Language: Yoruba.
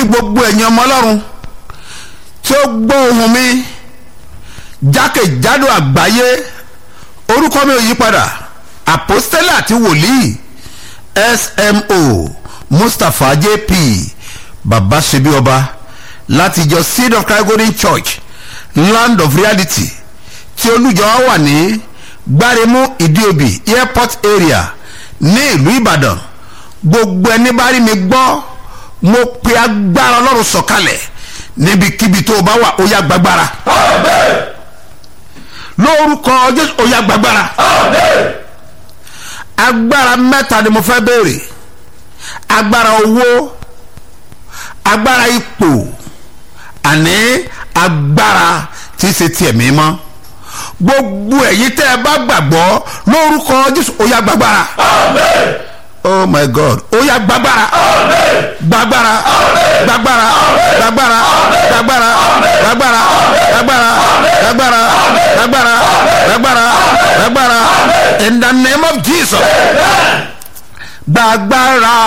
gbogbo ẹ̀yin ọmọ ọlọ́run tí ó gbọ́ ohùn mi jákèjádò àgbáyé orúkọ mi ò yí padà àpọ́stẹ́lẹ̀ àti wòlíì smo mustapha jp baba ṣebí ọba láti ìjọ seed of christ golden church land of reality tí olùjọ wa wà ní gbáremú ìdíòbí airport area ní ìlú ìbàdàn gbogbo ẹni bá rí mi gbọ́ mo pe agbára ọlọ́run sọ̀kalẹ̀ níbikíbi tó o bá wà ó yá gbàgbára lórúkọ jésù ó yá gbàgbára agbára mẹ́ta ni mo fẹ́ béèrè agbára owó agbára ipò àní agbára tí í ṣe tiẹ̀ mímọ́ gbogbo ẹ̀yin tẹ́ ẹ bá gbàgbọ́ lórúkọ jésù ó yá gbàgbára oh my god ó yá gbàgbára gbàgbára gbàgbára gbàgbára gbàgbára gbàgbára gbàgbára gbàgbára gbàgbára gbàgbára gbàgbára in the name of jesus gbàgbára.